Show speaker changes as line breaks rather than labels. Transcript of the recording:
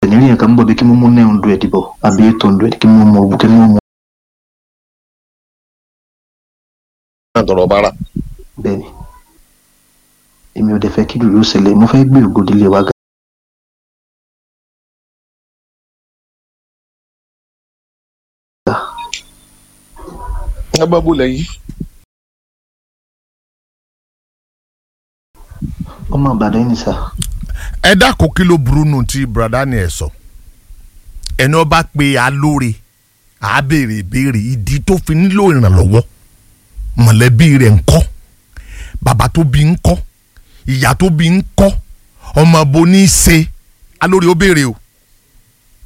ẹ̀ní yẹn kan ń bọ̀ bí kí mo mú nine hundred bọ̀ àbí eight hundred kí mo mú ọ̀bù kí mo mú
náà tọrọ bára
bẹ́ẹ̀ ni èmi ò dẹ̀ fẹ́ kí lùlù ṣẹlẹ̀ mo fẹ́ gbé ògòdìlé wa ga
ẹ bá bò lẹ́yìn
ọmọ àbàdàn yìí ni sà
ẹ dákun kí ló burú nù tí brada ni ẹ sọ ẹni ọba pé alóore àá béèrè ìbéèrè ìdí tó fi nílò ìrànlọ́wọ́ mọ̀lẹ́bí rẹ̀ ń kọ́ bàbá tó bí ń kọ́ ìyá tó bí ń kọ́ ọmọ bo ní í ṣe alóore ó béèrè o